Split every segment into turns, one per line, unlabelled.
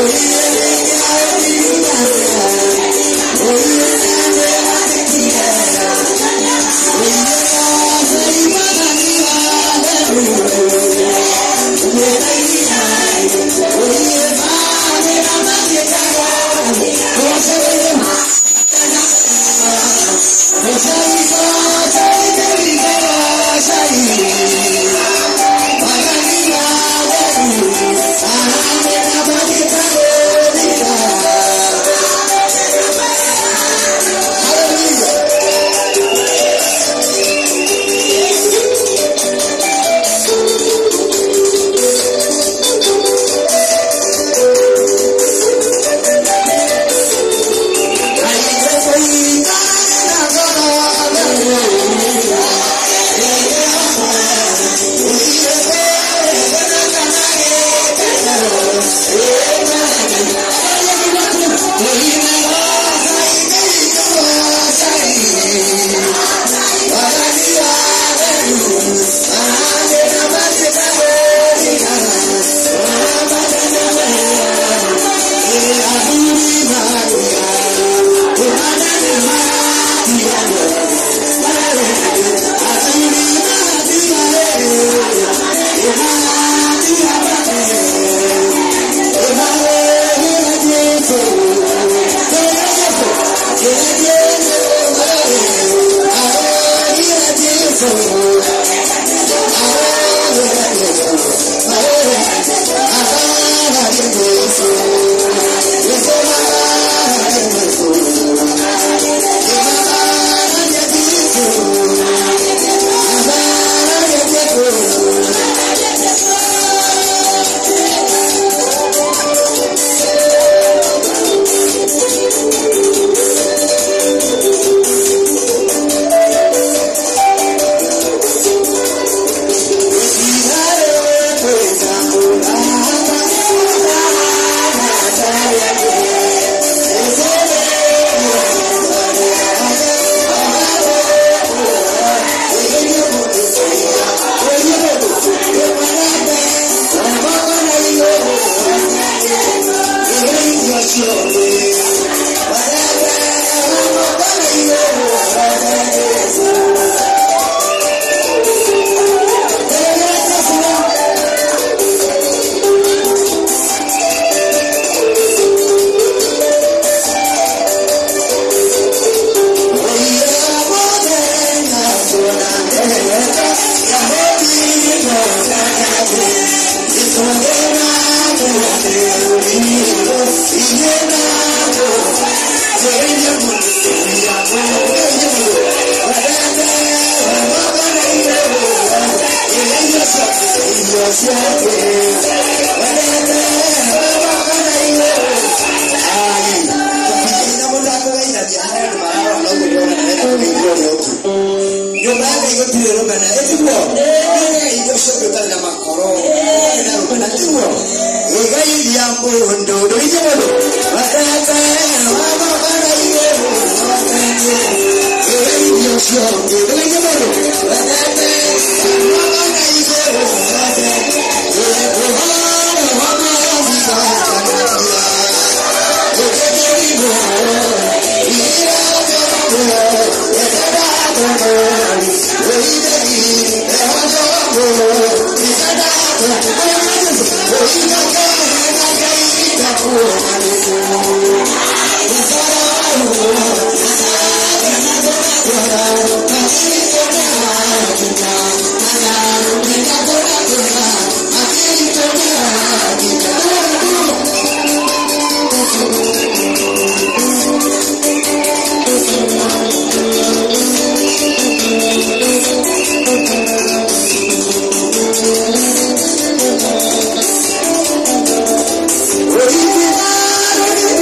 Original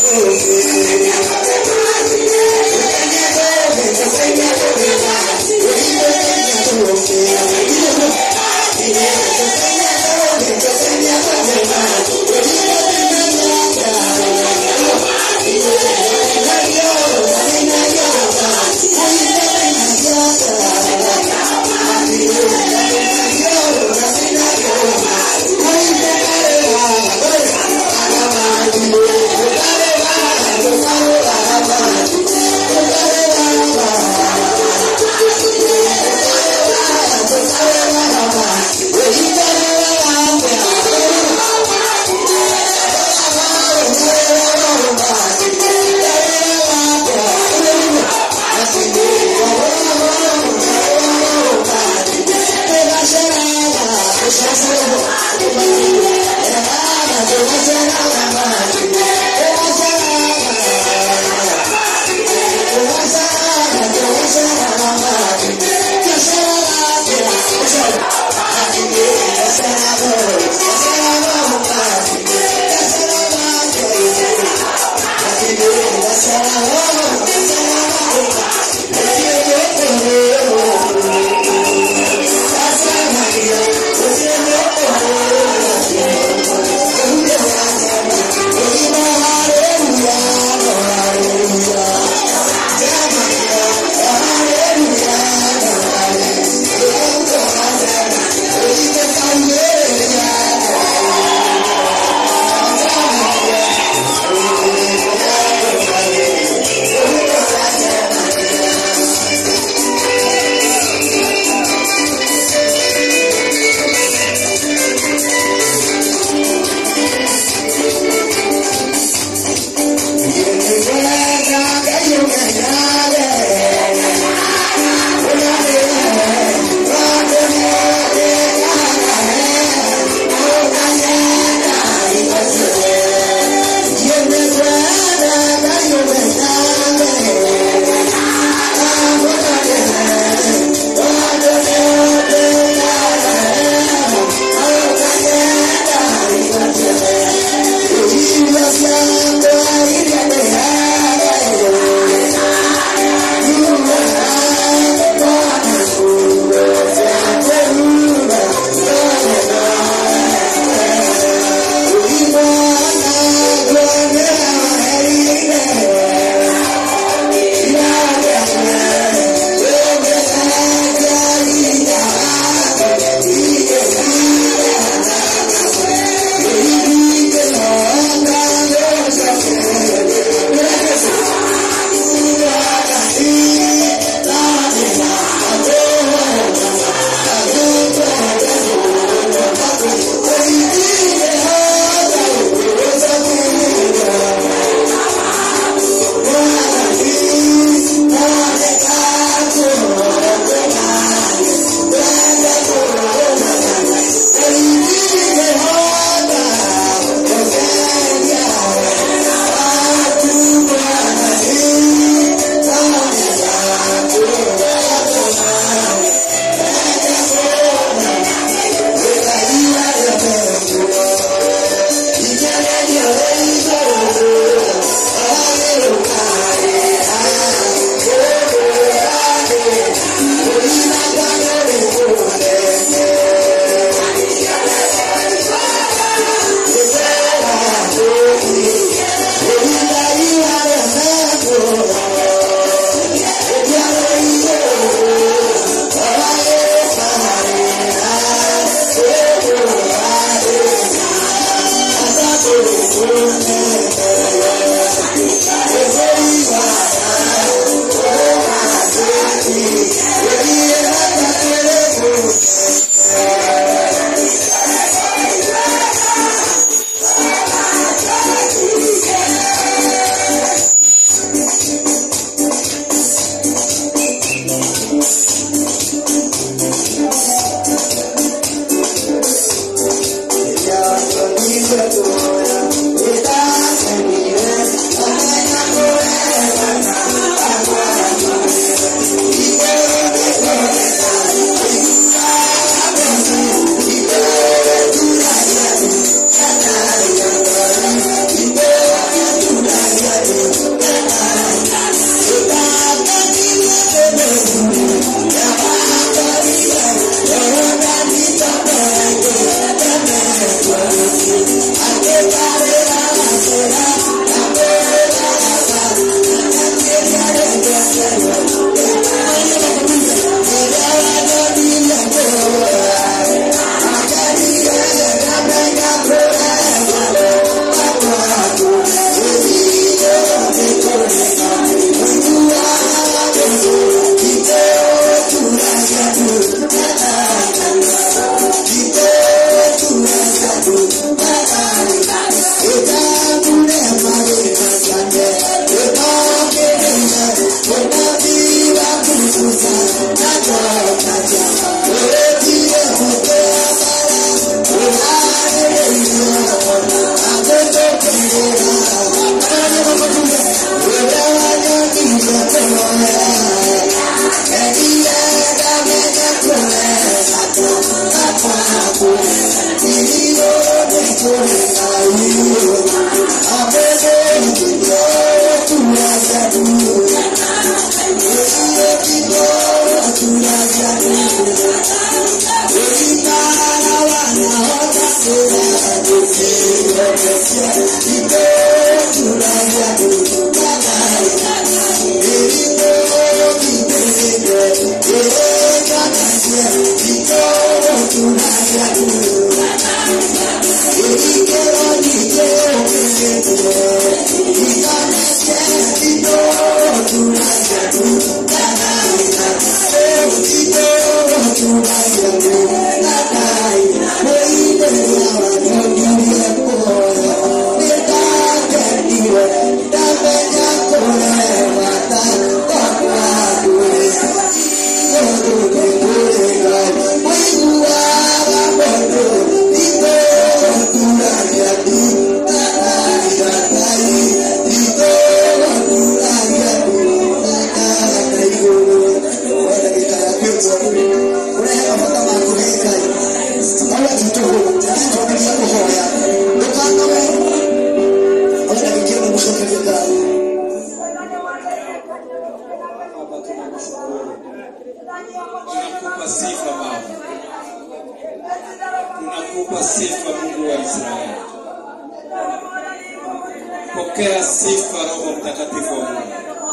Hallelujah. tunakushukuru, tunakupa sifa Baba, tunakupa sifa Mungu wa Israeli. Pokea sifa Roho Mtakatifu wa Mungu,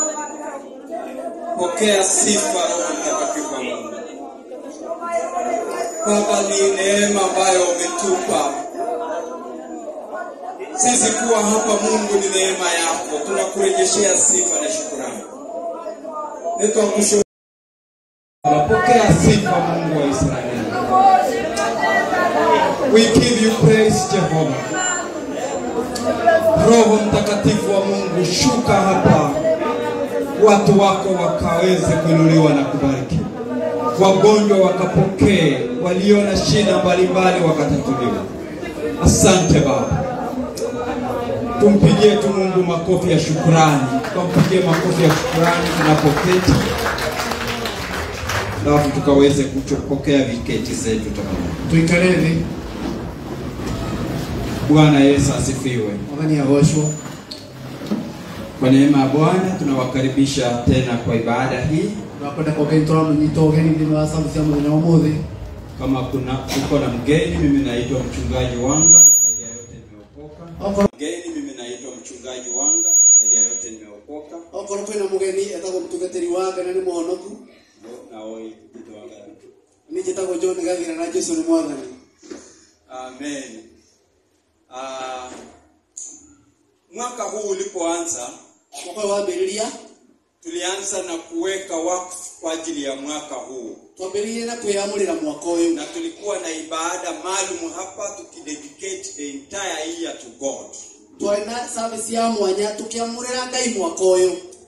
pokea sifa Roho Mtakatifu wa Mungu. Baba, ni neema ambayo umetupa sisi kuwa hapa. Mungu, ni neema yako, tunakurejeshea sifa na shukurani. Nitwakushukuru. Pokea sifa Mungu wa Israeli. We give you praise Jehovah. Roho Mtakatifu wa Mungu, shuka hapa, watu wako wakaweze kuinuliwa na kubarikiwa, wagonjwa wakapokee, walio na shida mbalimbali wakatatuliwa. Asante Baba, tumpigie tu Mungu makofi ya shukrani, tumpigie makofi ya shukrani tunapoketi, alafu tukaweze kupokea viketi zetu tafadhali.
tuikare thĩ
Bwana Yesu asifiwe.
mwathani agocwo
Kwa neema ya Bwana tunawakaribisha tena kwa ibada hii.
twakwenda kogeni tũramũnyita ũgeni thĩinĩ wa sabu cia mũthenya wa ũmũthĩ
Kama kuna uko na mgeni, mimi naitwa mchungaji Wanga, zaidi ya yote nimeokoka.
okorwo
Mgeni, mimi naitwa mchungaji Wanga, zaidi ya yote nimeokoka.
okorwo kwĩna mũgeni etagwo mũtungatĩri wa ngana nĩ mũhonoku
Na oi kitwaga.
niĩ njĩtagwo john gathira na jesu nĩ mwathani
Amen. Ah, mwaka huu ulipoanza
mwaka ũyũ wambĩrĩria
tulianza na kuweka wakfu kwa ajili ya mwaka huu,
twambĩrĩirie na kwĩyamũrĩra mwaka ũyũ
na tulikuwa na ibada maalum hapa tukidedicate the entire year to God.
twarĩ na service ya mwanya tũkĩamũrĩra ngai mwaka ũyũ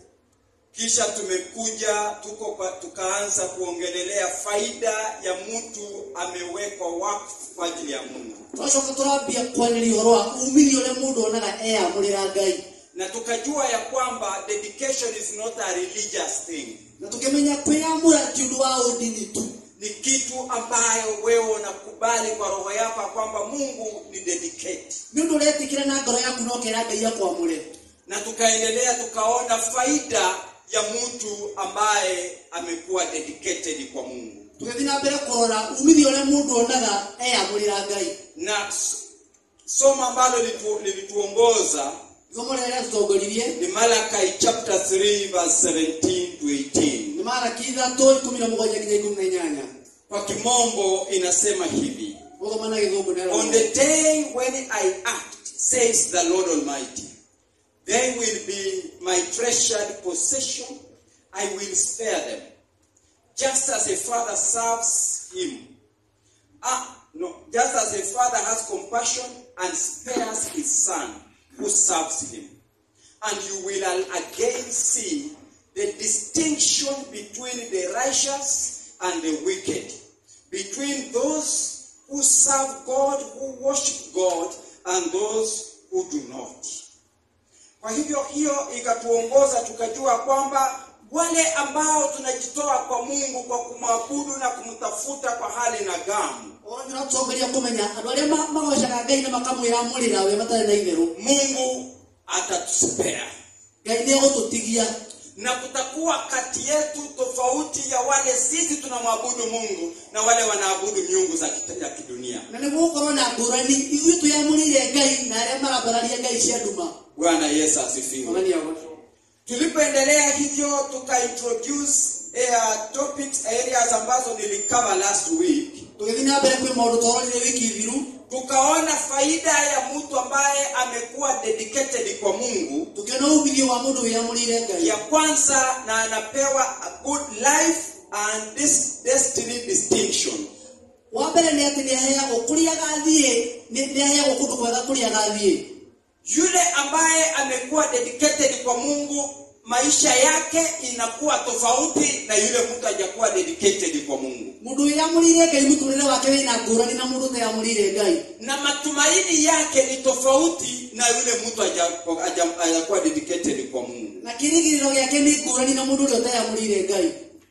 Kisha tumekuja tuko kwa, tukaanza kuongelelea faida ya mtu amewekwa wakfu kwa ajili ya Mungu,
twacoka tũrambia kwarĩria ũhoro wa umithio ũrĩa mũndũ onaga eyamũrĩra ngai
na tukajua ya kwamba dedication is not a religious thing,
na tũkĩmenya kwĩyamũra ti ũndũ wa ũndini tu
ni kitu ambayo wewe unakubali kwa roho yako ya kwamba Mungu ni dedicate.
nĩ ũndũ ũretĩkĩra na ngoro yaku na ũkera ngai akwamũre
Na tukaendelea tukaona faida ya mtu ambaye amekuwa dedicated kwa Mungu,
tũgĩthiĩ na mbere kũrora umithio ũrĩa mũndũ onaga eyamũrĩra ngai
na s- somo ambalo litu, lilituongoza
isomo rĩrĩa rĩatũtongoririe
ni Malachi chapter 3 verse 17 to 18.
nĩ maraki ithatũ ikũmi na mũgwanja nginya ikũmi na inyanya
Kwa kimombo inasema hivi:
gũthoma na gĩthũngũ nĩ
On the day when I act, says the Lord Almighty, they will be my treasured possession. I will spare them, just as a father serves him. Ah, no, just as a father has compassion and spares his son who serves him. And you will again see the distinction between the righteous and the wicked, between those who serve God, who worship God, and those who do not. Kwa hivyo hiyo ikatuongoza tukajua kwamba wale ambao tunajitoa kwa Mungu kwa kumwabudu na kumtafuta kwa hali na gamu,
tũratongoria kũmenya andũ arĩa ma- magocaga ngai na makamwĩyamũrĩra we matarĩ na itherũ
Mungu atatuspea
ngai nĩ egũtũtigia
na kutakuwa kati yetu tofauti ya wale sisi tunamwabudu Mungu na wale wanaabudu miungu za kita- ya kidunia.
na nĩ gũgũkorwo na ngũrani ithuĩ twĩyamũrĩire ngai na arĩa marambararia ngai cia nduma
Bwana Yesu asifiwe.
mwathani agocwo
Tulipoendelea hivyo tukaintroduce uh, topics areas ambazo nilikava last week,
tũgĩthiĩ na mbere kwĩ maũndũ twarorire wiki thiru
tukaona faida ya mtu ambaye amekuwa dedicated kwa Mungu.
tũkĩona umithio wa mũndũ wĩyamũrĩire ngai
Ya kwanza na anapewa a good life and this destiny distinction.
wa mbere nĩ atĩ nĩ aheagwo kũrĩa agathiĩ nĩ nĩ aheagwo kũndũ kwega kũrĩa agathiĩ
Yule ambaye amekuwa dedicated kwa Mungu, maisha yake inakuwa tofauti na yule mtu hajakuwa dedicated kwa Mungu,
mũndũ wĩyamũrĩire ngai mũtũrĩre wake wĩna ngũrani na mũndũ ũteyamũrĩire ngai
na matumaini yake ni tofauti na yule mtu haja- haja- hajakuwa dedicated kwa Mungu.
na kĩrĩgĩrĩro gĩake nĩ ngũrani na mũndũ ũrĩa ũteyamũrĩire ngai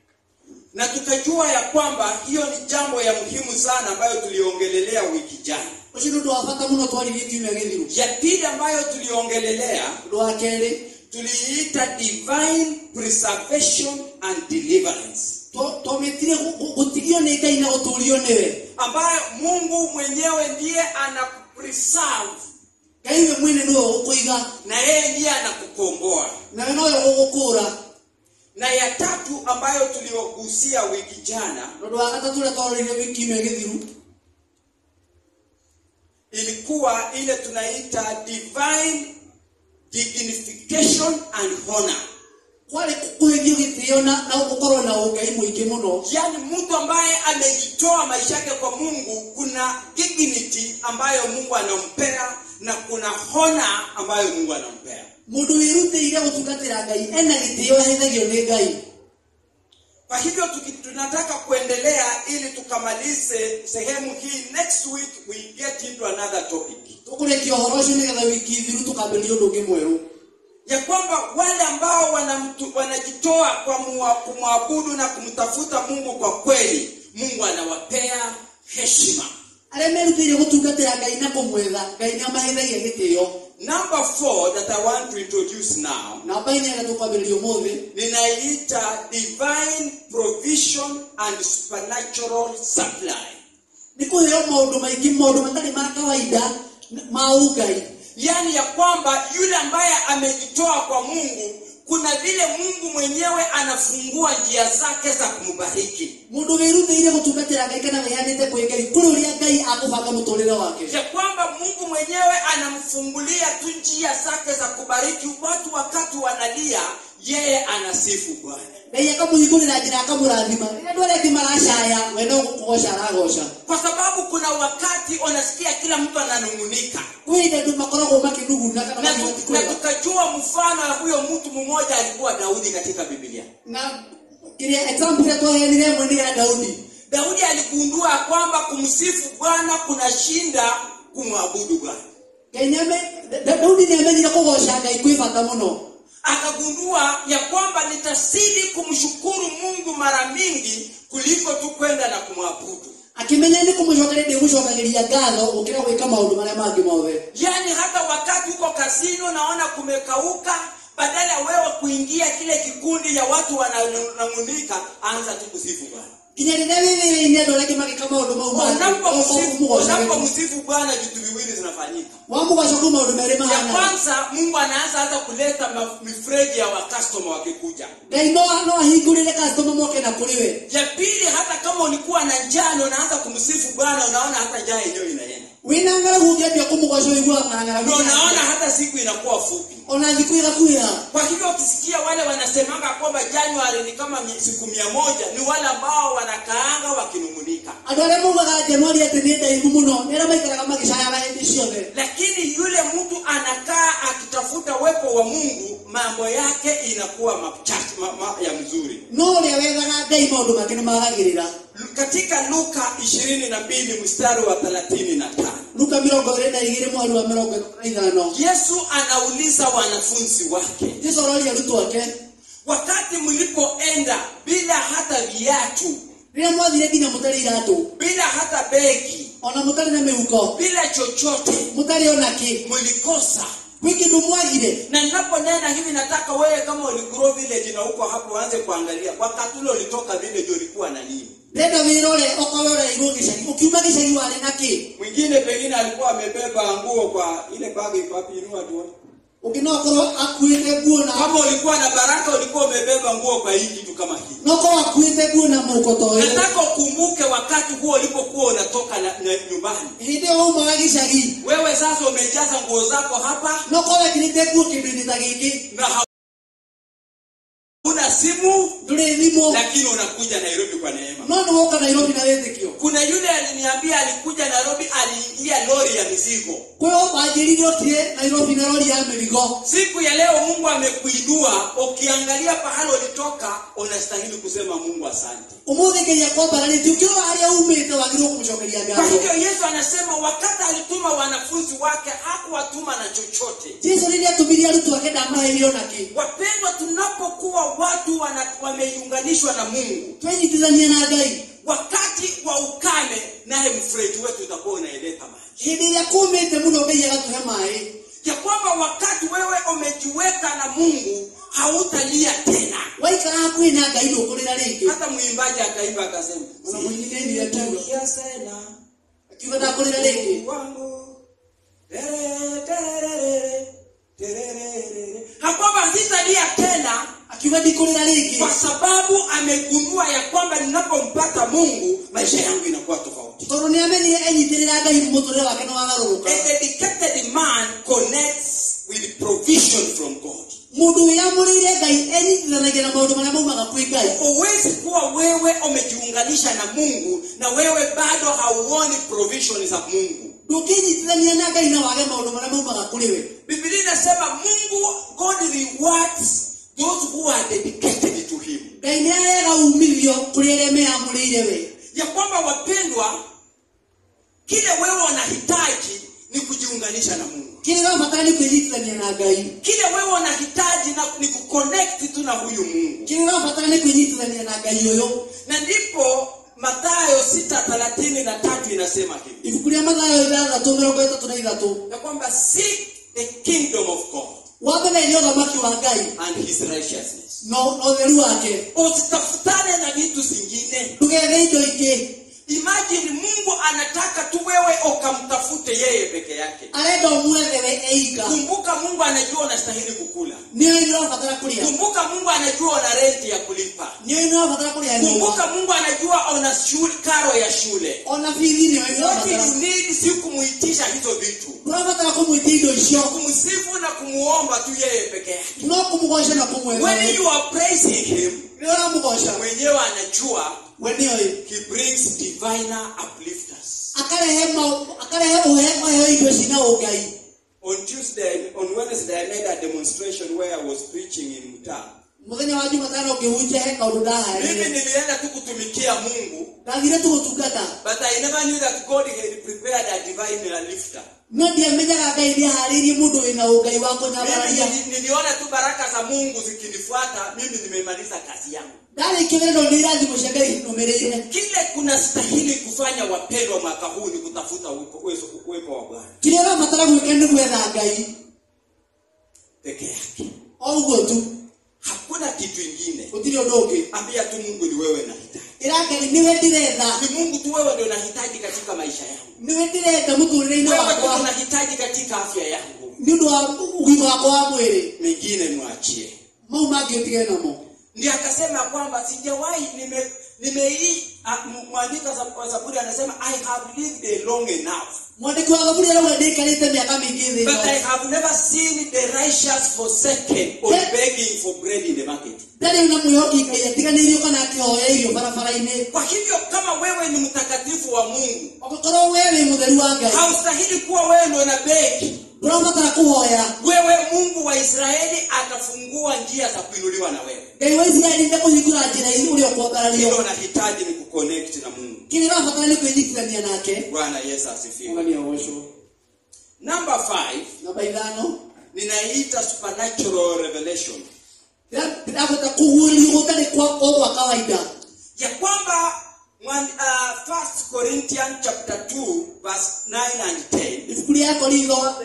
Na tukajua ya kwamba hiyo ni jambo ya muhimu sana ambayo tuliongelelea wiki jana.
ũcio nĩ ũndũ wa bata mũno twaririe kiumia gĩthiru
Ya pili ambayo tuliongelelea
ũndũ wa kerĩ
tuliita divine preservation and deliverance
twametire gutigio nĩ ngai na gũtũũrio nĩwe
ambayo mungu mwenyewe ndiye anakupreserve
ngai we mwene nĩwe ũgũkũiga
na yeye ndiye anakukomboa
nawe nowe ũgũkũũra
na ya tatu ambayo tuliogusia wiki jana
tondũ wa gatatũ ũrĩa twarorire wiki ĩno ĩgĩthiru
ilikuwa ile tunaita divine dignification and honor
kwarĩ kũhĩthio gĩtĩo na na gũkorwo na ũngai mũingĩ mũno
yaani mtu ambaye amejitoa maisha yake kwa mungu kuna dignity ambayo mungu anampea na kuna honor ambayo mungu anampea
mũndũ wĩrutĩire gũtungatĩra ngai ena gĩtĩo ahethagio nĩ ngai
kwa hivyo tuki- tunataka kuendelea ili tukamalize sehemu hii next week we get into another topic
tũkũrĩkia ũhoro ũcio nĩgetha wiki thiru tũkambĩrĩria ũndũ ũngĩ mwerũ
ya kwamba wale ambao wanamtu, wanajitoa kwa mua- kumwabudu na kumtafuta mungu kwa kweli mungu anawapea heshima
arĩa merutĩire gũtungatĩra ngai na kũmwetha ngai nĩ amaheithagia gĩtĩo
number four that i want to introduce now
namba ĩna ĩrĩa tũkwambĩrĩria ũmũthĩ
ninaiita divine provision and supernatural supply
nĩ kũheo maũndũ maingĩ maũndũ matarĩ ma kawaida ma ũngai
yaani ya kwamba yule ambaye amejitoa kwa mungu kuna vile mungu mwenyewe anafungua njia zake za kumbariki
mũndũ wĩrutĩire gũtungatĩra ngai kana wĩhanĩte kwĩ ngai kũrĩ ũrĩa ngai akũbanga mũtũrĩre wake
ya kwamba mungu mwenyewe anamfungulia tu njia zake za kubariki watu wakati wanalia yeye anasifu bwana
ngai akamũhingũrĩra njĩra akamũrathima rĩrĩa andũ arĩa angĩ maracaya we no kũgoca aragoca
kwa sababu kuna wakati unasikia kila mtu ananung'unika
kwĩ hĩndĩ andũ makoragwo makĩnuguna kana
na,
makiuga
tu-
ti
na
kwega
tukajua mfano ya huyo mtu mmoja alikuwa daudi katika biblia
na kĩrĩa example ĩrĩa twaheanire ĩmwe nĩ ya daudi
daudi aligundua ya kwamba kumsifu bwana kunashinda kumwabudu bwana
ngai nĩame- Da- Da- daudi nĩ amenyire kũgoca ngai kwĩ bata mũno
akagundua ya kwamba nitazidi kumshukuru mungu mara mingi kuliko tu kwenda na kumwabudu
akĩmenya nĩ kũmũcokeria ndĩgũcokagĩria ngatho gũkĩra gwĩka maũndũ marĩa mangĩ mothe
yaani hata wakati uko kazini unaona kumekauka badala ya wewe kuingia kile kikundi ya watu wananung'unika anza tu kusifu bwana
nginya rĩrĩa wĩ wĩra-inĩ andũ arĩa angĩ magĩka maũndũ mau mangĩ,
Unapomsifu-
ũmũgocaga.
unapomsifu bwana vitu viwili zinafanyika
wamũgoca kwĩ maũndũ merĩ
ya
mahana
kwanza mungu anaanza hata kuleta ma- mifreji ya wakastoma wakikuja
ngai no no ahingũrĩre kastoma moke na kũrĩ we
ya pili hata kama ulikuwa na njaa na unaanza kumsifu bwana unaona hata njaa yenyewe inaenda
wĩna ng'aragu ũngĩambia kũmũgoca ũiguaga ng'aragu
na unaona hata siku inakuwa fupi
ona thikũ ĩgakuhĩra
kwa hivyo ukisikia wale wanasemanga kwamba januari ni kama mi- siku mia moja ni wale ambao wanakaanga wakinung'unika
andũ arĩa maugaga januari atĩ nĩ ndaihu mũno nĩ arĩa maikaraga magĩcayaga hĩndĩ ciothe
lakini yule mtu anakaa akitafuta uwepo wa mungu mambo yake inakuwa machache ma, ma, ya mzuri
no ũrĩa wethaga ngai maũndũ make nĩ magagĩrĩra
katika luka ishirini na mbili mstari wa thelathini na tano
luka mĩrongo ĩrĩ na igĩrĩ mweri wa mĩrongo ĩtatũ na ithano
yesu anauliza wanafunzi wake
jesu aroria arutwo ake
wakati mlipoenda bila hata viatu
rĩrĩa mwathire nginya mũtarĩ iratũ
bila hata begi
ona mũtarĩ na mĩhuko
bila chochote
mũtarĩ ona kĩ
mlikosa
gwĩ kĩndũ mwagire
na ninaponena hivi nataka wewe kama uligrow village na uko hapo uanze kuangalia wakati ule ulitoka village ulikuwa na nini
ndenda wĩrore okorwo ũreirwo gĩcagi ũkiuma gĩcagi warĩ na kĩ
mwingine pengine alikuwa amebeba nguo kwa ile bagi papi inua tuone
ũngĩ no okorwo akuĩte nguo na
kama ulikuwa na baraka ulikuwa umebeba nguo kwa hii kitu kama hii
no okorwo akuĩte nguo na mũhuko ta ũyũ
nataka ukumbuke wakati huo ulipokuwa unatoka na, na nyumbani
hĩndĩ ĩyo waumaga gĩcagi
wewe sasa umejaza nguo zako hapa
no okorwo wekĩrĩte nguo kĩndũ-inĩ ta gĩkĩ
na hauna simu
ndũrĩ thimũ
lakini unakuja nairobi kwa neema
no nĩ woka nairobi na wĩtĩkio
kuna yule aliniambia alikuja nairobi aliingia lori ya mizigo
kwĩo wanjĩrire ũtire nairobi na rori ya mĩrigo
siku ya leo mungu amekuinua ukiangalia pahali ulitoka unastahili kusema mungu asante
ũmũthĩ ngai akwambaranĩtie ũkĩrora harĩa umĩte wagĩrĩirwo kũmũcokeria
kwa
ngatho
hivyo yesu anasema wakati alituma wanafunzi wake hakuwatuma na chochote
jesu rĩrĩa atũmirie arutwo ake ndamaheire ona kĩ
wapendwa tunapokuwa watu wana, wameiunganishwa na mungu
twenyitithania na ngai
wakati wa ukame naye mfereji wetu utakuwa unaeleta maji
hĩndĩ ĩrĩa kũmĩte mũno ngai agatũhe maĩ
ya kwamba wakati wewe umejiweka na mungu hautalia tena
waikara hakuhĩ na ngai ndũkũrĩra rĩngĩ
hata mwimbaji akaimba akasema
Ona mwingine ndiye atuga.
"Sitalia tena
akiuga ndakũrĩra rĩngĩ
Mungu wangu Tere, terere, terere. hakwamba sitalia tena
akiuga ndikũrĩra rĩngĩ
kwa sababu amegundua ya kwamba ninapompata mungu maisha yangu inakuwa tofauti
tondũ nĩ amenyire enyitĩrĩra ngai mũtũrĩre wake nĩ wagarũrũka
a dedicated man connects with provision from god
mũndũ wĩyamũrĩire ngai enyitithanagia na maũndũ marĩa maumaga kwĩ ngai
huwezi kuwa wewe umejiunganisha na mungu na wewe bado hauoni provision za mungu
ndũkĩnyitithania na ngai na wage maũndũ marĩa maumaga kũrĩ we
biblia inasema mungu god rewards those who are dedicated to him
ngai nĩ aheaga umithio kũrĩ arĩa meyamũrĩire we
ya kwamba wapendwa kile wewe unahitaji ni kujiunganisha na mungu
kĩrĩa ũrabatara nĩ kwĩnyitithania na ngai
kile wewe unahitaji na, ni kuconnect tu na huyu mungu
kĩrĩa ũrabatara nĩ kwĩnyitithania na ngai ũyũ
na ndipo mathayo sita thelathini na tatu inasema hivi
ibuku rĩa mathayo ithathatũ mĩrongo ĩtatũ na ithatũ
ya kwamba seek the kingdom of god
wa mbere nĩ ũthamaki wa ngai
and his righteousness
no na ũtheru wake
usitafutane na vitu zingine
ndũgethe indo ingĩ
imagine mungu anataka tu wewe ukamtafute yeye peke yake
arenda ũmwethe we eika
kumbuka mungu anajua unastahili kukula
nĩoĩ nĩ ũrabatara kũrĩa
kumbuka mungu anajua una renti ya kulipa
nĩoĩ nĩ ũrabatara kũrĩa nyũmba
kumbuka mungu anajua una shule, karo ya shule
ona bithi nĩoĩ nĩ
what
ũrabatara
you need si kumuitisha hizo vitu
ũrabatara kũmwĩtia indo icio
kumsifu na kumuomba tu yeye peke yake
no kũmũgoca na kũmwetha
when
we
you are praising him
rĩrĩa ũramũgoca
mwenyewe anajua
we nĩoĩ
he brings diviner uplifters
akarehe mau- akarehe ũhe- ũheo indo cina ũngai
on tuesday on wednesday i made a demonstration where i was preaching in mtaa
mũthenya wa jumatano ngĩhunjia he kaũndũ
mimi
ndaharĩire
nilienda tu kutumikia mungu
ndathire tu gũtungata
but i never knew that god had prepared a diviner lifter
no ndiamenyaga ngai nĩaharĩirie mũndũ wĩna ũngai wa
mimi
kũnyabararia
nili- niliona tu baraka za mungu zikinifuata mimi nimemaliza kazi yangu
ndarĩkia wĩra nĩ irathimo cia ngai nũmĩrĩire
kile kunastahili kufanya wapendwa mwaka huu ni kutafuta uwepo uwezo- uwepo wa bwana
kĩrĩa ũrabatara gwĩka nĩ gwetha ngai
peke yake
o ũguo tu
hakuna kitu ingine
gũtirĩ ũndũ ũngĩ
ambia tu mungu ni wewe nahitaji
ĩrangari nĩwe ndĩretha
ni mungu tu wewe ndio nahitaji katika maisha yangu
nĩwe ndĩrenda mũtũrĩre-inĩ
wewe tu
wakwa
unahitaji katika afya yangu
nĩ ũndũ wa ũgima wakwa wa mwĩrĩ
mengine mwachie
mau mangĩ ũtige namo
ndio akasema kwamba sijawahi nime nimei a- m- mwandika za- wa zaburi anasema i have lived a long enough
mwandĩki wa thaburi arauga ndĩikarĩte mĩaka mĩingĩ thĩ
but i
ĩno
have never seen the righteous forsaken or
Yeah.
begging for bread in the market
ndarĩ na mwĩhoki ngai atiganĩirio kana akĩhoya irio barabara-inĩ
kwa hivyo kama wewe ni mtakatifu wa mungu
ũngĩkorwo we wĩ mũtheru wa ngai
haustahili kuwa wewe ndo na begi
ndũrabatara kũhoya
wewe mungu wa israeli atafungua njia za kuinuliwa na wewe
ngai wa isiraeli ndekũhingũra njĩra ici ũrĩa
kile
ũkwambarario
unahitaji ni kuconnect na mungu
kĩrĩa ũrabatara nĩ kwĩnyitithania nake
bwana yesu asifiwe
ungania ũgocwo
number five
namba ithano
ninaita supernatural revelation
ndĩrabota kũguũrio gũtarĩ kwa o gwa kawaida
ya kwamba mwan- uh, 1 corinthians chapter 2 verse 9 and 10
ibuku rĩa korintho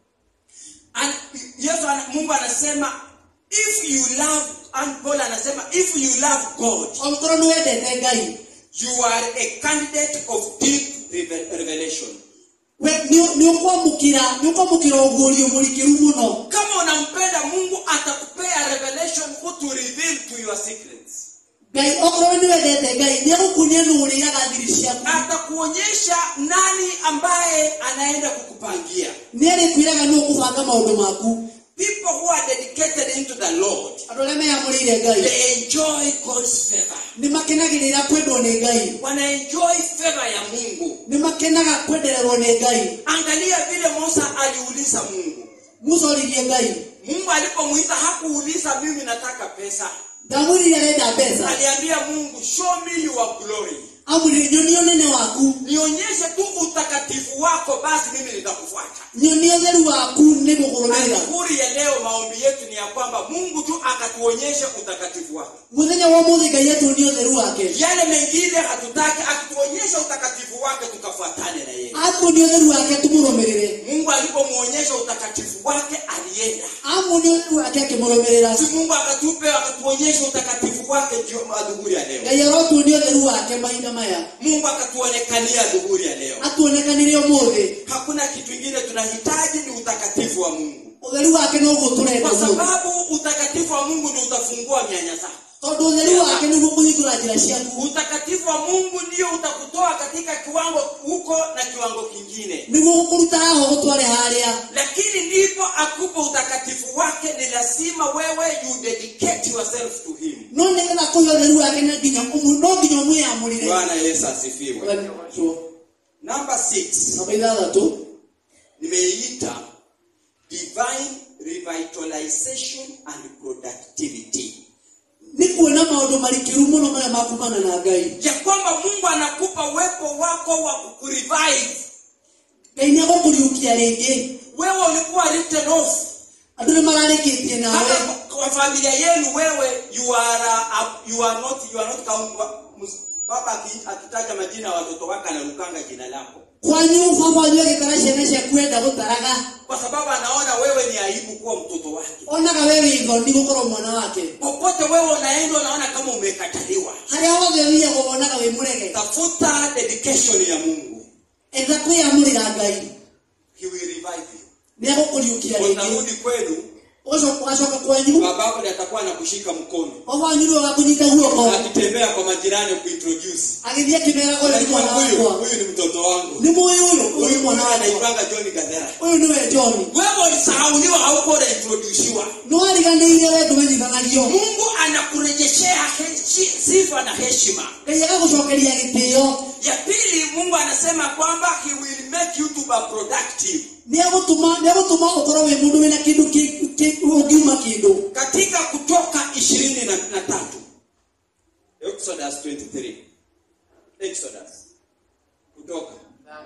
and yesu ana- mungu anasema if you love and paul anasema if you love god
ongorwo nĩ wendete ngai
you are a candidate of deep reve- revelation
we nĩ nĩ ũkwamũkĩra nĩ ũkwamũkĩra ũguũrio mũrikĩru mũno
kama unampenda mungu atakupea revelation who to reveal to your secrets
ngai okorwo nĩ wendete ngai nĩ egũkunia nũ ũrĩraga thiri ciaku
atakuonyesha nani ambaye anaenda kukupangia
nĩ arĩkwĩraga nĩ ũkũbanga maũndũ maku
people who are dedicated into the lord
andũ arĩa meyamũrĩire ngai
they enjoy god's favor
nĩ makenagĩrĩra kwendwo nĩ ngai
wanaenjoy favor ya mungu
nĩ makenaga kwendererwo nĩ ngai
angalia vile musa aliuliza mungu
musa oririe ngai
mungu alipomuita hakuuliza mimi nataka pesa
ndamwĩrire arenda mbeca
aliambia mungu show me your glory
amwĩrire nyonie ũnene waku
nionyeshe tu utakatifu wako basi mimi nitakufuata
nyonie ũtheru waku nĩngũkũrũmĩrĩra
adhuhuri ya leo maombi yetu ni ya kwamba mungu tu akatuonyesha utakatifu wake
mũthenya wa ũmũthĩ ngai atuonie ũtheru wake
yale mengine hatutaki akituonyesha utakatifu wake tukafuatane na yeye
atuonie ũtheru wake tumũrũmĩrĩre
mungu alipomwonyesha utakatifu wake alienda
amuonie ũtheru wake akĩmũrũmĩrĩra
si mungu akatupe akatuonyesha utakatifu wake jio adhuhuri ya leo
ngai arotuonia ũtheru wake mahinda maya
mungu akatuonekania adhuhuri ya leo
atuonekanire ũmũthĩ
hakuna kitu ingine tunahitaji ni utakatifu wa mungu
ũtheru wake noguo tũrenda
kwa
ũmũthĩ
sababu utakatifu wa mungu ndio utafungua mianya zako
tondũ ũtheru wake nĩguo kũhingũra njĩra ciaku
utakatifu wa mungu ndio utakutoa katika kiwango huko na kiwango kingine
nĩguo gũkũruta haho gũtware harĩa
lakini ndipo akupe utakatifu wake ni lazima wewe you dedicate yourself to him
no nĩgetha kũhe ũtheru wake no nginya ũmũ- no nginya ũmwĩamũrĩre
bwana yesu asifiwe namba 6
namba ithathatũ
nimeiita divine revitalization and productivity
nĩ kuona maũndũ marikĩru mũno marĩa makumana na ngai
ya kwamba mungu anakupa uwepo wako wa kurevive
ngai nĩ agũkũriũkia rĩngĩ
wewe ulikuwa written off
andũ nĩ mararĩkĩtie nawe
hata kwa familia yenu wewe you are, uh, you are not you are not count, mus- baba aki- akitaja majina ya watoto wake analukanga jina lako
kwanyu baba wanyu agĩtara ciana ciaku enda gũtaraga
kwa sababu anaona wewe ni aibu kuwa mtoto wake
onaga we wĩ thoni gũkorwo mwana wake
popote wewe unaenda unaona kama umekataliwa
harĩa wothe ũthiaga wonaga wĩ mũrege
tafuta dedication ya mungu
etha kwĩamũrĩra ngai
he will revive you
nĩ agũkũriũkia rĩngĩ
utarudi kwenu
ũcoka ũgacoka kwanyu
babako ndiye atakuwa anakushika mkono
baba wanyu nĩwe wakũnyita guoko
akitembea kwa majirani kuintroduce
agĩthiĩ akĩmera ũyũ nĩ
Unajua
mwana
huyu
wakwa
huyu ni mtoto wangu
nĩ mũĩ ũyũ ũyũ nĩ
huyu
mwana
mwana
wakwa
anaitwanga john gathera
ũyũ nĩwe john
wewe ulisahauliwa hauko unaintrodusiwa
nĩ wariganĩire we ndũmenyithanagio
mungu anakurejeshea heshi- sifa na heshima
ngai agagũcokeria gĩtĩo
ya pili mungu anasema kwamba he will make you to be productive
nĩ agũtũma nĩ agũtũma ũkorwo wĩ mũndũ wĩna kĩndũ kĩ- kĩ- ũngiuma kĩndũ
katika kutoka ishirini na, na tatu exodus 23 exodus kutoka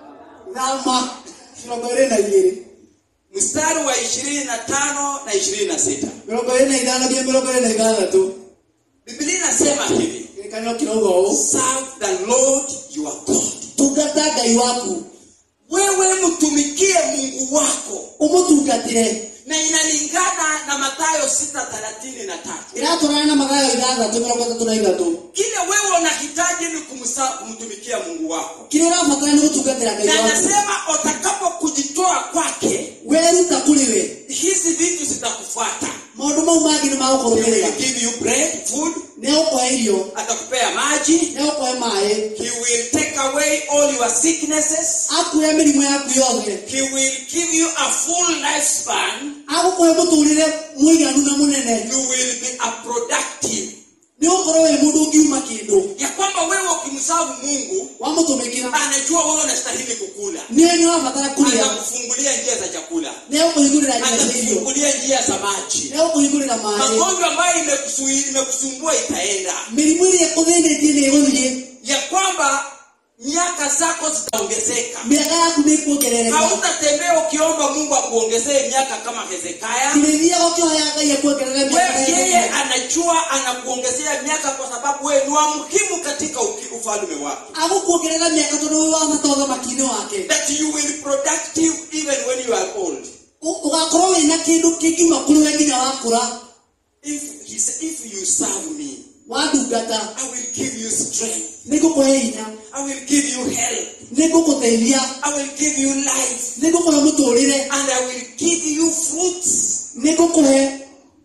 thama mĩrongo ĩrĩ na igĩrĩ
mstari wa ishirini na tano na ishirini na sita
mĩrongo ĩrĩ na ithano nginya mĩrongo ĩrĩ na ithathatũ
biblia inasema hivi
kĩrĩkanĩro kĩrauga ũũ
serve the lord your god
tungata ngai waku
wewe mtumikie mungu wako
ũmũtungatĩre
na inalingana na matayo sita thelathini na tatu
ĩratwarana na magayo ithathatũ mĩrongo ĩtatũ na ithatũ
kile wewe unahitaji ni kumsa, kumtumikia mungu wako
kĩrĩa ũrabatara nĩ gũtungatĩra ngai
na
waku
anasema utakapo kujitoa kwake
weruta kũrĩ we
hizi vitu zitakufuata
maũndũ mau mangĩ nĩ
He
magũkũrũmĩrĩra
will give you bread food
nĩ agũkũhe irio
atakupea maji
nĩ agũkũhe maĩ
he will take away all your sicknesses
akuoya mĩrimũ yaku yothe
he will give you a full lifespan
agũkũhe mũtũrĩre mũiganu na mũnene
you will be a productive
nĩ ũgũkorwo wĩ mũndũ ũngiuma kĩndũ
ya kwamba wewe ukimsavu mungu
wamũtũmĩkĩra
anajua wewe unastahili kukula
nĩwe nĩ wabatara kũrĩa
atakufungulia njia za chakula
nĩ agũkũhingũrĩra njĩra cia irio
atakufungulia njia za maji
nĩ agũkũhingũrĩra maĩ
magonjwa ambayo imekusui- imekusumbua itaenda
mĩrimũ ĩrĩa ĩkũthĩnĩtie nĩ ĩgũthiĩ
ya kwamba miaka zako zitaongezeka
mĩaka yaku nĩ ĩkuongerereka
hautatembea ukiomba mungu akuongezee miaka kama hezekaya
kĩrĩthiaga ũkĩhoya ngai akuongerere mĩaka
wewe yeye
yaku
anajua anakuongezea miaka kwa sababu wewe ni wa muhimu katika uki- ufalme wake
agũkuongerera mĩaka tondũ wĩ wa bata ũthamaki-inĩ wake
that you will be productive even when you are old
Ũ- ũgakorwo wĩna kĩndũ kĩngiuma kũrĩ we nginya wakũra
if, he said, if you serve me
wandungata
i will give you strength
nĩ ngũkũhe hinya
i will give you health
nĩ ngũgũteithia
i will give you life
nĩ ngũkũhe mũtũrĩre
and i will give you fruits
nĩ ngũkũhe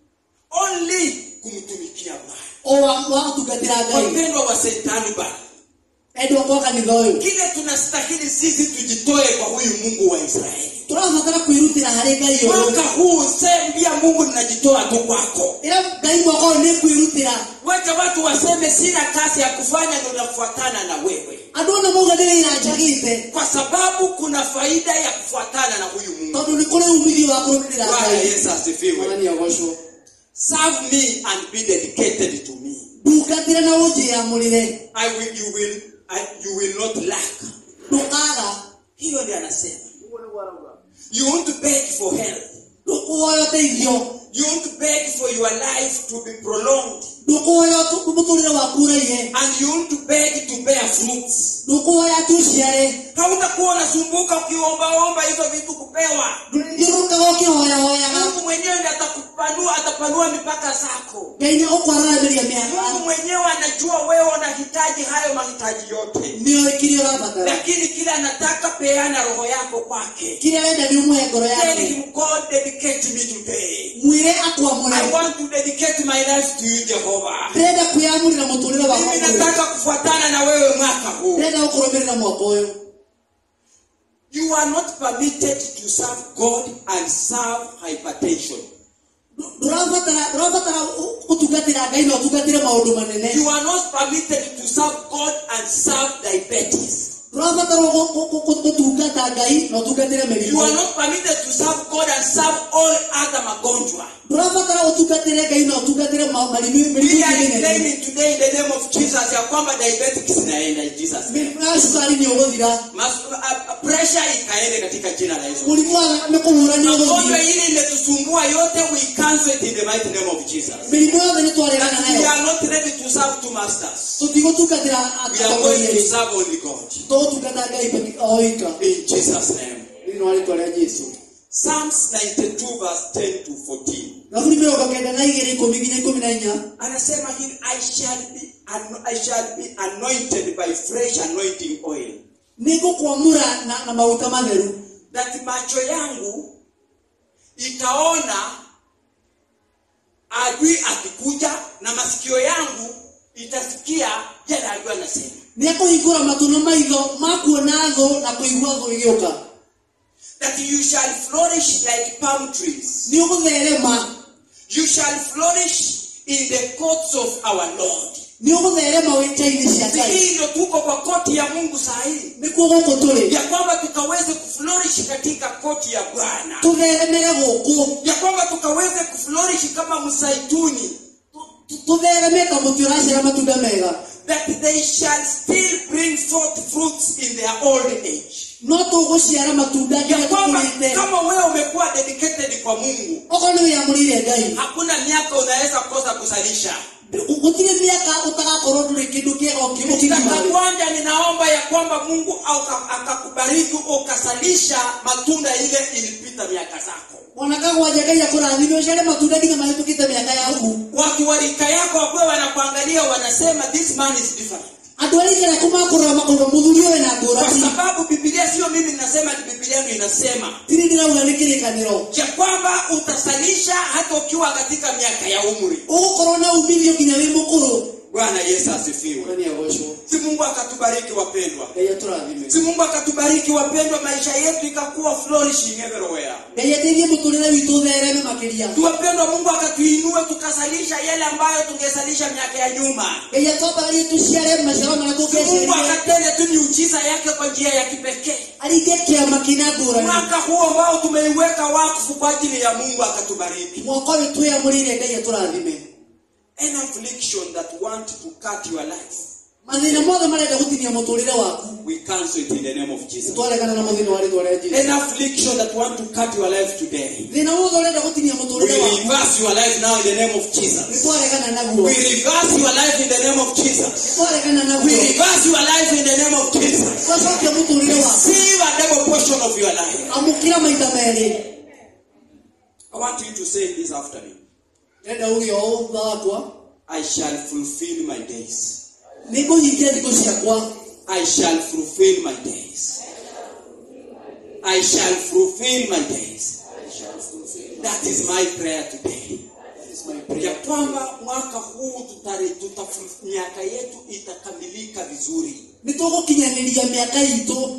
only kumtumikia bwana
o wa wa gũtungatĩra ngai
wapendwa wa setanuba
endwa kwa kanitha ũyũ
kile tunastahili sisi tujitoe kwa huyu mungu wa israeli
tũrabatara kwĩrutĩra harĩ ngai ũyũ
mwaka huu sembia mungu ninajitoa tu kwako
ĩra ngai mwaka ũyũ nĩ kwĩrutĩra
wacha watu waseme sina kazi ya kufanya ndo nafuatana na wewe
andũ ona mauga nĩ wĩra njagĩte
kwa sababu kuna faida ya kufuatana na huyu mungu
tondũ nĩ kũrĩ umithio wa kũrũmĩrĩra
bwana
ngai
yesu asifiwe
mwathani agocwo
serve me and be dedicated to me
ndungatĩre na ũnjĩamũrĩre
I will, you will, and you will not lack.
ndũkaga
Hiyo ndiyo anasema. You want to beg for health.
ndũkuoya ũteithio
You want to beg for your life to be prolonged.
ndũkuoya mũtũrĩre waku ũraihe
And you want to beg to bear fruits.
ndũkuoya tuciare
Hautakuwa unasumbuka ukiombaomba hizo vitu kupewa.
ndĩrũkaga ũkĩhoyahoyaga
Mungu mwenyewe ndiye atakupanua, atapanua mipaka zako.
ngai nĩ ũkwaragĩria mĩaka
Mungu mwenyewe anajua wewe unahitaji hayo mahitaji yote,
nĩoĩ kĩrĩa ũrabatara
lakini kile anataka peana roho yako kwake.
kĩrĩa arenda nĩ ũmũhe ngoro
Tell
yake
him, God, dedicate me today.
mwĩre akwamũre
I want to dedicate my life to you, Jehovah.
ndĩrenda kwĩyamũrĩra mũtũrĩre wakwa
Mimi
ũyũ.
nataka kufuatana na wewe mwaka huu.
ndĩrenda gũkũrũmĩrĩra mwaka ũyũ
You are not permitted to serve God and serve hypertension.
ndũrabatara ndũrabatara gũtungatĩra ngai na ũtungatĩre maũndũ manene
You are not permitted to serve God and serve diabetes.
ndũrabatara gũ- gũ- gũ- gũtungata ngai na ũtungatĩre
You
mĩrimũ
are not permitted to serve God and serve all other magonjwa.
ndũrabatara ũtungatĩre ngai na ũtungatĩre ma- marimũ mĩrimũ
We are
ĩngĩ mĩnene
claiming today in the name of Jesus ya kwamba diabetes inaenda in Jesus. name.
mĩrimũ ya cukari nĩ ũgũthira
Mas- a- a- Pressure ikaende katika jina la Yesu.
mũrimũ wa thakame kũhũra nĩ
Magonjwa
ũgũthira
hili imetusumbua yote we cancel it in the mighty name of Jesus.
mĩrimũ yothe nĩ twaregana
We
nayo
are not ready to serve two masters.
tũtigũtungatĩra
We are going to
atongoria
serve only God.
tũgũtungata ngai peke- o wika
In Jesus' name.
thĩinĩ wa rĩtwa rĩa jesu
Psalms 92 verse 10 to 14.
gaburi mĩrongo kenda na igĩrĩ ikũmi nginya ikũmi na inya
Anasema hivi, I shall be ano- I shall be anointed by fresh anointing oil.
nĩ ngũkwamũra na, na maguta matheru
That macho yangu itaona adui akikuja na masikio yangu itasikia yale adui anasema.
nĩ ekũhingũra matũ na maitho ma kuona thũ na kũigua thũ igĩũka
That you shall flourish like palm trees.
nĩ ũgũtherema
You shall flourish in the courts of our Lord.
nĩ ũgũtherema wĩta-inĩ cia
Si
ngai
hii ndio tuko kwa koti ya Mungu saa hii,
nĩkuo gũkũ tũrĩ
ya kwamba tukaweze kuflourish katika koti ya Bwana,
tũtheremere gũkũ
ya kwamba tukaweze kuflourish kama msaituni,
Tu- tũthereme ta mũtĩ ũraciara matunda mega
that they shall still bring forth fruits in their old age.
no tũgũciara matunda
Ya
nginya
kwamba
tũkũrĩte
kama wewe umekuwa dedicated kwa Mungu,
okorwo nĩ wĩyamũrĩire ngai
hakuna miaka unaweza kosa kusalisha.
gũtirĩ mĩaka ũtagakorwo ndũrĩ kĩndũ kĩega
Mstari
ũkĩmũkĩgimaĩ
kwanza ninaomba ya kwamba Mungu aka- akakubariki ukasalisha matunda ile ilipita miaka zako.
ona kagwanja ngai akũrathime ũciare matunda nginya mahĩtũkĩte mĩaka yaku
Watu wa rika yako wakuwa wanakuangalia wanasema this man is different.
andũ arĩa ikĩra kũmakũrora makauga mũthuri ũyũ na
Kwa
ngũrani
sababu Biblia sio mimi ninasema, ni Biblia yangu inasema
tiri ndĩrauga nĩ kĩrĩkanĩro
ya kwamba utasalisha hata ukiwa katika miaka ya umri.
ũgũkorwo na umithio nginya wĩ mũkũrũ
Bwana Yesu asifiwe.
nĩ agocwo
Si Mungu akatubariki wapendwa.
ngai atũrathime
Si Mungu akatubariki wapendwa, maisha yetu ikakuwa flourishing everywhere.
ngai ateithie mũtũrĩre witũ ũthereme makĩria
Tuwapendwa, Mungu akatuinue tukasalisha yale ambayo tungesalisha miaka ya nyuma.
ngai atwambararie tũciare maciaro marĩa
Mungu
tũngĩaciarire
akatende tu miujiza yake kwa njia ya kipekee.
aringe kĩama kĩna ngũrani
Mwaka huu ambao tumeiweka wakfu kwa ajili ya Mungu akatubariki.
mwaka ũyũ twĩyamũrĩire ngai atũrathime
Any affliction that want to cut your life,
mathĩna mothe marenda gũtinia mũtũrĩre waku
we cancel it in the name of Jesus.
twaregana na mũthĩna wa rĩtwa rĩa jesu
Any affliction that want to cut your life today,
thĩna wothe ũrenda gũtinia
we
mũtũrĩre waku
reverse your life now in the name of
nĩ
Jesus.
twaregana naguo
We reverse your life in the name of
nĩ
Jesus.
twaregana
We
naguo
reverse your life in the name of Jesus.
twacokia mũtũrĩre waku
Receive a double portion of your life.
amũkĩra maita merĩ
I want you to say this after me.
ndĩrenda ũgĩa o thutha wakwa
I shall fulfill my days.
nĩ ngũhingia thikũ ciakwa
I shall fulfill my days. I shall fulfill my days. That is my prayer today. Ya kwamba mwaka huu tutare, tuta, miaka yetu itakamilika vizuri.
nĩ tũgũkinyanĩria mĩaka itũ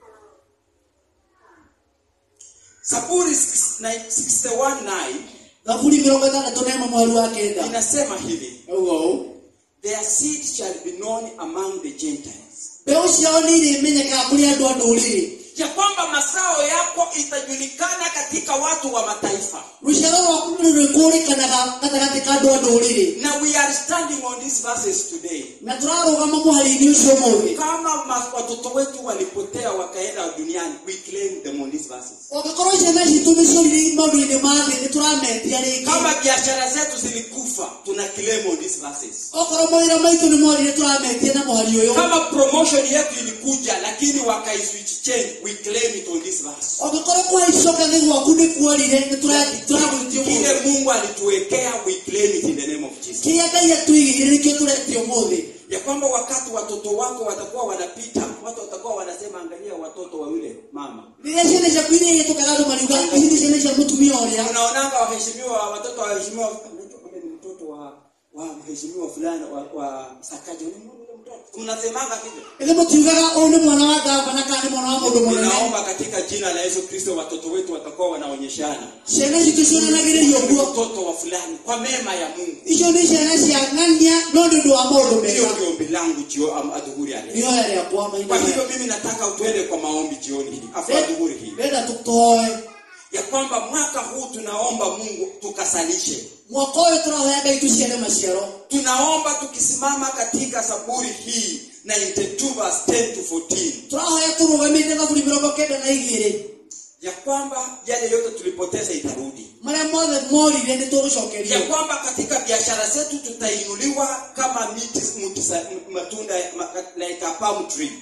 Zaburi 61:9
thaburi mĩrongo ĩtandatũ na ĩmwe mweri wa kenda
inasema hivi,
auga ũũ
their seed shall be known among the Gentiles.
mbeũ ciao nĩ irĩmenyekaga kũrĩ andũ a ndũrĩrĩ
ya kwamba masao yako itajulikana katika watu wa mataifa
rũciaro rwaku nĩ rwĩkũrĩkanaga gatagatĩ ka andũ a ndũrĩrĩ
na we are standing on these verses today
na tũrarũgama mũhari-inĩ ũcio mũthĩ
kama ma- watoto wetu walipotea wakaenda duniani we claim them on these verses
ũngĩkorwo ciana citũ nĩ ciorire maũndũ-inĩ ma thĩ nĩ tũrametia rĩngĩ
kama biashara zetu zilikufa tuna claim on these verses
okorwo mawĩra maitũ nĩ morire tũrametia na mũhari ũyũ
kama promotion yetu ilikuja lakini wakaiswitch change we claim it on this verse
ũngĩkorwo kũhaicoka thĩ gwaku nĩ kuorire nĩ tũragwĩtio
kile
mũthĩ
mungu alituwekea we claim it in the name of jesus
kĩrĩa ngai atũigĩire nĩkĩo tũretio mũthĩ
ya kwamba wakati watoto wako watakuwa wanapita watu watakuwa wanasema angalia watoto wa yule mama
rĩrĩa ciana ciaku iria ihĩtũkaga andũ mariuga ici nĩ ciana cia mũtumia ũrĩa
unaonanga waheshimiwa watoto wa waheshimiwa unajua kama ni mtoto wa wa mheshimiwa fulani wa, wa sakaja ni mwana yule mtoto mnasemanga hivyo
ĩrĩ mũtiugaga ũyũ nĩ mwana wa ngavana kana nĩ mwana wa mũndũ mũnene
ninaomba katika jina la yesu kristo watoto wetu watakuwa wanaonyeshana
ciana citũ cionanagĩrĩrio
Huyu
guo
mtoto wa fulani kwa mema ya mungu
icio nĩ ciana cia ng'ania no nĩ ũndũ wa maũndũ
hiyo
mega
ndio ombi langu jio am- adhuhuri ya leo
nĩoya rĩakwa
kwa
maina
hivyo mimi nataka tuende kwa maombi jioni hii afu adhuhuri hii
renda tũtoe
ya kwamba mwaka huu tunaomba mungu tukasalishe
mwaka ũyũ tũrahoya ngai tũciare maciaro
tunaomba tukisimama katika saburi hii 92 verse 10 to 14
tũrahoya tũrũgamĩte thaburi mĩrongo kenda na igĩrĩ
ya kwamba yale yote tulipoteza itarudi
marĩa mothe morire nĩ
ya
tũgũcokerio
kwamba katika biashara zetu tutainuliwa kama miti, mti, sa- matunda ma- like a palm tree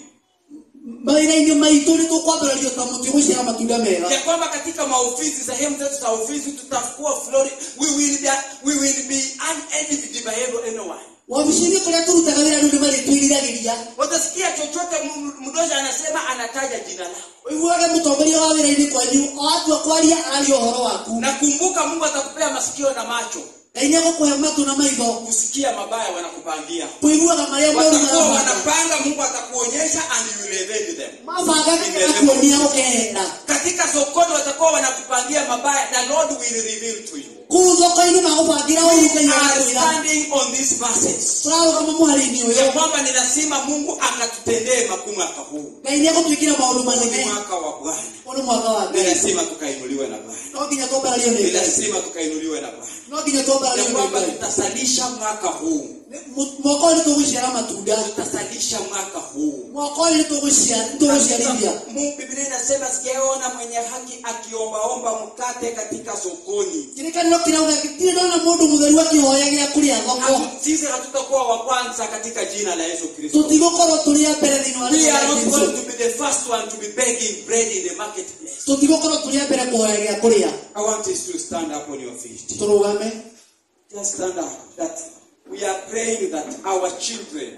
mawĩra-inĩ maitũ nĩ tũkwambĩrĩrio ta mũtĩ gũciara matunda mega
ya kwamba katika maofisi sehemu zetu za ofisi tutakuwa flori we will be, we will be unedited by every- anyone
wabici-inĩ kũrĩa tũrutaga wĩra rĩu nĩ marĩtwĩriragĩria
watasikia chochote m- mdoja anasema anataja jina lako
ũiguage mũtongoria wa wĩra-inĩ kwanyu o atua kwaria araria ũhoro waku
nakumbuka mungu atakupea masikio na macho
ngai nĩ agũkũhe matu na maitho
kusikia mabaya wanakupangia
kũiguaga marĩa moru
watakuwa
marabanga
wanapanga mungu atakuonyesha and you will evade them
mabanga agakuonia ũkehera
katika sokoni watakuwa wanakupangia mabaya na lord will reveal to you
kũu thoko-inĩ magũbangira ũru ngai
We are
agakwĩra
standing on these verses
tũrarũgama mũharĩ-inĩ
ya
ũyũ
kwamba ni lazima mungu akatutendee makuu mwaka huu
ngai nĩ agũtwĩkĩra maũndũ
Huu ni
manene
mwaka wa bwana
ũyũ nĩ mwaka wa
ni
ngai
lazima tukainuliwe na bwana
no nginya twambarario nĩ
ni
ngai
lazima tukainuliwa na bwana
no nginya
ya
twambarario nĩ
kwamba
ngai
tutasalisha mwaka huu
Mu- mwaka ũyũ nĩ tũgũciara matunda
tutasalisha mwaka huu
mwaka ũyũ nĩ tũgũcia- nĩ tũgũciarithia
Mungu Biblia inasema sijaona mwenye haki akiombaomba mkate katika sokoni.
kĩrĩkanĩro kĩrauga gĩtirĩ ndona mũndũ mũtheru akĩhoya gĩa kũrĩa thoko
Hatu- Sisi hatutakuwa wa kwanza katika jina la Yesu Kristo.
tũtigũkorwo tũrĩ a mbere thĩinĩ wa
We are not
rĩĩtwa rĩa
going
Jesũ.
to be the first one to be begging bread in the marketplace.
tũtigũkorwo tũrĩ a mbere kũhoya gĩa kũrĩa
I want us to stand up on your feet.
tũrũgame
Just stand up. That we are praying that our children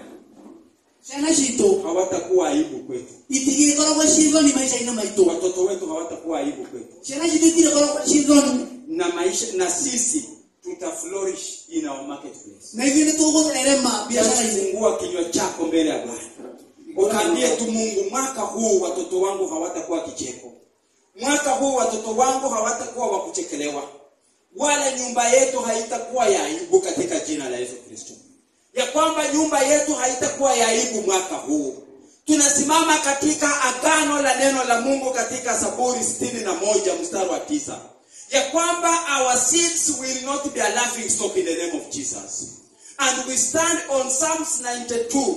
ciana citũ
hawatakuwa aibu kwetu.
itigĩkoragwo ciĩ thoni maica-inĩ maitũ
Watoto wetu hawatakuwa aibu kwetu.
ciana citũ itirĩkoragwo ciĩ thoni
Na maisha na sisi tuta flourish in our marketplace.
na ithuĩ nĩ tũgũtherema biacara-inĩ
fungua kinywa chako mbele ya bwana ukaambie tu mungu mwaka huu watoto wangu hawatakuwa kicheko mwaka huu watoto wangu hawatakuwa wa kuchekelewa wala nyumba yetu haitakuwa ya aibu katika jina la yesu kristo ya kwamba nyumba yetu haitakuwa ya aibu mwaka huu tunasimama katika agano la neno la mungu katika saburi sitini na moja mstari wa tisa ya kwamba our seeds will not be a laughing stock in the name of jesus and we stand on psalms 92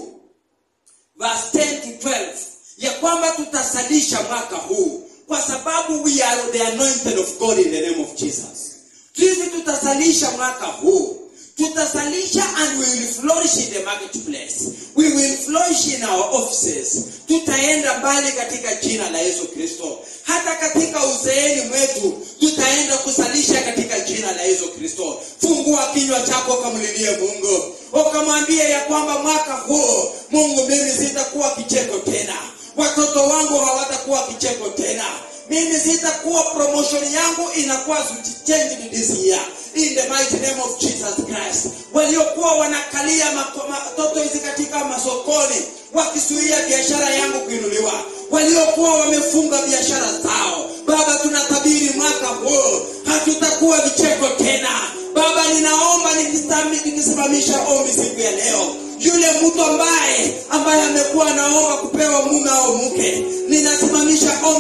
verse 10 to 12 ya kwamba tutasalisha mwaka huu kwa sababu we are the anointed of god in the name of jesus sisi tutasalisha mwaka huu tutasalisha and we will flourish in the marketplace we will flourish in our offices tutaenda mbali katika jina la yesu kristo hata katika uzeeni mwetu tutaenda kusalisha katika jina la yesu kristo fungua kinywa chako ukamlilie mungu ukamwambia ya kwamba mwaka huu mungu mimi sitakuwa kicheko tena watoto wangu hawatakuwa kicheko tena mimi sitakuwa promotion yangu inakuwa changed this year in the mighty name of jesus christ waliokuwa wanakalia mako- matoto hizi katika masokoni wakisuia biashara yangu kuinuliwa waliokuwa wamefunga biashara zao baba tunatabiri mwaka huu hatutakuwa vicheko tena baba ninaomba nikisami- nikisimamisha ombi siku ya leo yule mtu ambaye ambaye amekuwa anaomba kupewa mume au mke ninasimamisha ombi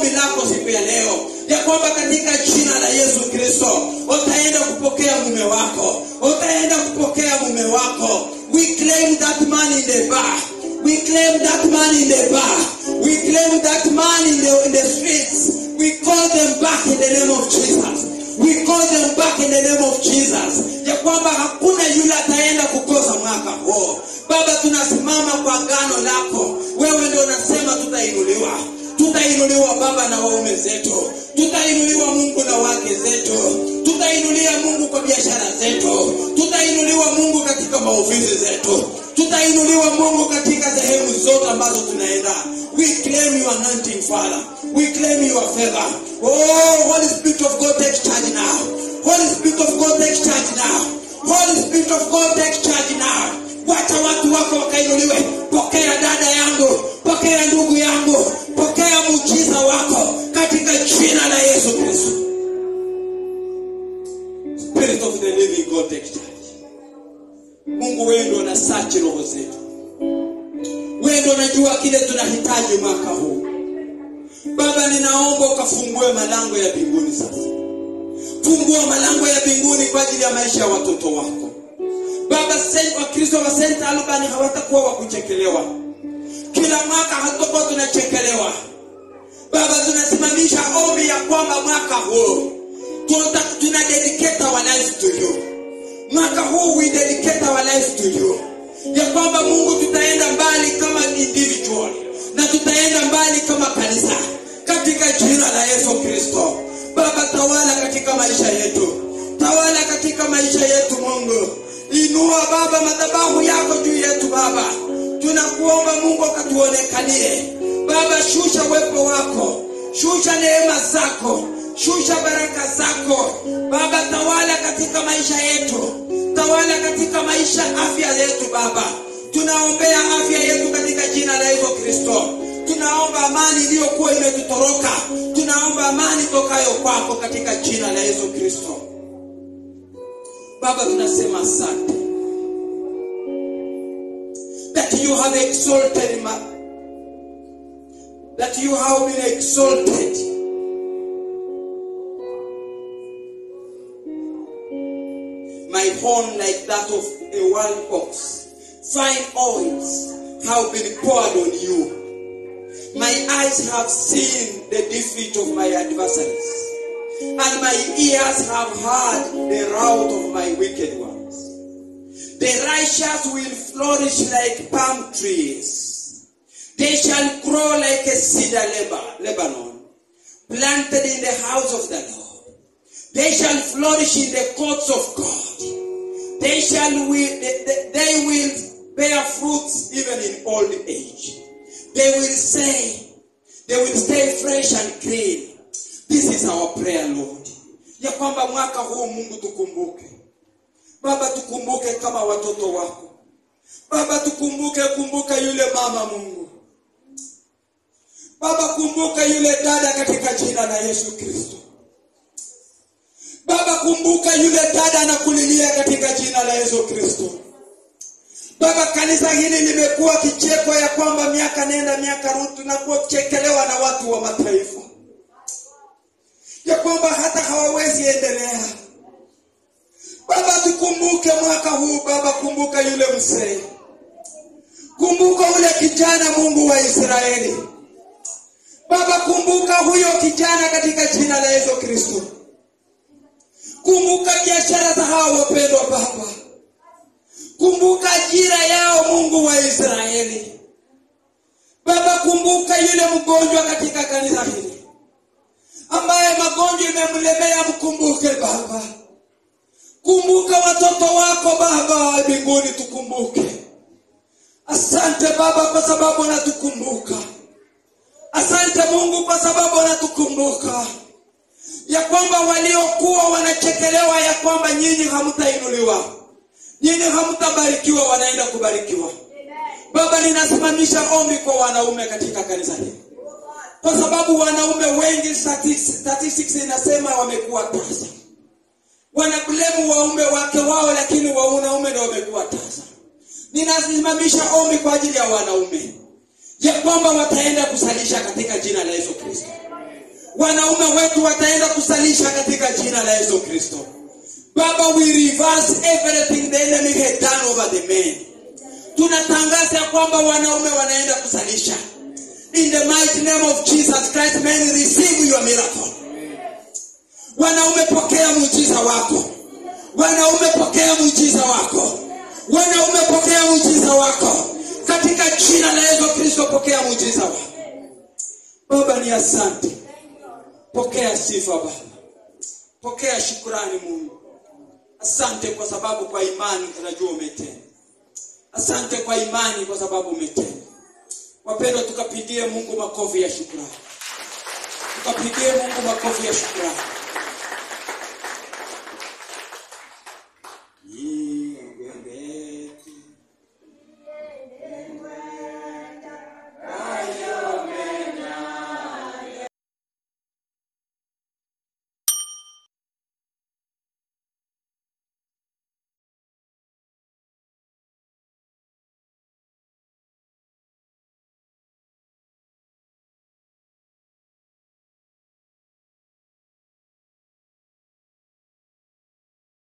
siku ya leo ya kwamba katika jina la yesu kristo utaenda kupokea mume wako utaenda kupokea mume wako we claim that man in the bar we claim that man in the bar we claim that man in the, in the streets we call them back in the name of jesus we call them back in the name of jesus ya kwamba hakuna yule ataenda kukosa mwaka huo baba tunasimama kwa gano lako wewe ndio unasema tutainuliwa tutainuliwa baba na waume zetu tutainuliwa mungu na wake zetu tutainulia mungu kwa biashara zetu tutainuliwa mungu katika maofisi zetu tutainuliwa mungu katika sehemu zote ambazo tunaenda we claim your anointing father we claim your favor oh holy spirit of god take charge now holy spirit of god take charge now holy spirit of god take charge now wacha watu wako wakainuliwe pokea dada yangu pokea ndugu yangu pokea muujiza wako katika jina la yesu kristo spirit of the living god take charge mungu wewe ndio unasachi roho zetu wewe ndio unajua kile tunahitaji mwaka huu baba ninaomba ukafungue malango ya mbinguni sasa fungua malango ya mbinguni kwa ajili ya maisha ya watoto wako baba Saint- wakristo wa St. Albani hawatakuwa wa kuchekelewa kila mwaka hatakuwa tunachekelewa baba tunasimamisha ombi ya kwamba mwaka huu tuna, tuna dedicate our lives to you mwaka huu we dedicate our lives to you ya kwamba mungu tutaenda mbali kama individual na tutaenda mbali kama kanisa katika jina la yesu kristo baba tawala katika maisha yetu tawala katika maisha yetu mungu inua baba madhabahu yako juu yetu baba tunakuomba mungu akatuonekanie baba shusha uwepo wako shusha neema zako shusha baraka zako baba tawala katika maisha yetu tawala katika maisha afya yetu baba tunaombea afya yetu katika jina la yesu kristo tunaomba amani iliyokuwa imetutoroka tunaomba amani tokayo kwako katika jina la yesu kristo baba tunasema asante that you have exalted ma that you have been exalted my horn like that of a wild ox fine oils have been poured on you my eyes have seen the defeat of my adversaries and my ears have heard the rout of my wicked ones the righteous will flourish like palm trees they shall grow like a cedar Leba- lebanon planted in the house of the lord they shall flourish in the courts of God. They shall will, they, they- they will bear fruits even in old age. They will say, they will stay fresh and clean. This is our prayer, Lord. Ya kwamba mwaka huu Mungu tukumbuke. Baba tukumbuke kama watoto wako. Baba tukumbuke, kumbuka yule mama Mungu. Baba kumbuka yule dada katika jina la Yesu Kristo. Baba kumbuka yule dada anakulilia katika jina la Yesu Kristo. Baba, kanisa hili limekuwa kicheko ya kwamba miaka nenda miaka rudi tunakuwa kuchekelewa na watu wa mataifa, ya kwamba hata hawawezi endelea. Baba, tukumbuke mwaka huu Baba, kumbuka yule mzee, kumbuka ule kijana, Mungu wa Israeli. Baba, kumbuka huyo kijana katika jina la Yesu Kristo. Kumbuka biashara za hawa wapendwa Baba, kumbuka ajira yao, Mungu wa Israeli. Baba, kumbuka yule mgonjwa katika kanisa hili ambaye magonjwa imemlemea, mkumbuke Baba. Kumbuka watoto wako Baba wa mbinguni, tukumbuke. Asante Baba kwa sababu unatukumbuka. Asante Mungu kwa sababu unatukumbuka ya kwamba waliokuwa wanachekelewa ya kwamba nyinyi hamtainuliwa, nyinyi hamtabarikiwa, wanaenda kubarikiwa. Baba, ninasimamisha ombi kwa wanaume katika kanisa hili, kwa sababu wanaume wengi, statistics statistics inasema wamekuwa tasa, wanablemu waume wake wao, lakini wanaume ndio wamekuwa tasa. Ninasimamisha ombi kwa ajili ya wanaume ya kwamba wataenda kusalisha katika jina la Yesu Kristo wanaume wetu wataenda kusalisha katika jina la yesu kristo baba we reverse everything the enemy had done over the men tunatangaza ya kwamba wanaume wanaenda kusalisha in the mighty name of jesus christ men receive your miracle wanaume pokea muujiza wako wanaume pokea muujiza wako wanaume pokea muujiza wako katika jina la yesu kristo pokea muujiza wako baba ni asante pokea sifa baba pokea shukurani mungu asante kwa sababu kwa imani tunajua umetenda asante kwa imani kwa sababu umetenda wapendwa tukapigie mungu makofi ya shukurani tukapigie mungu makofi ya shukurani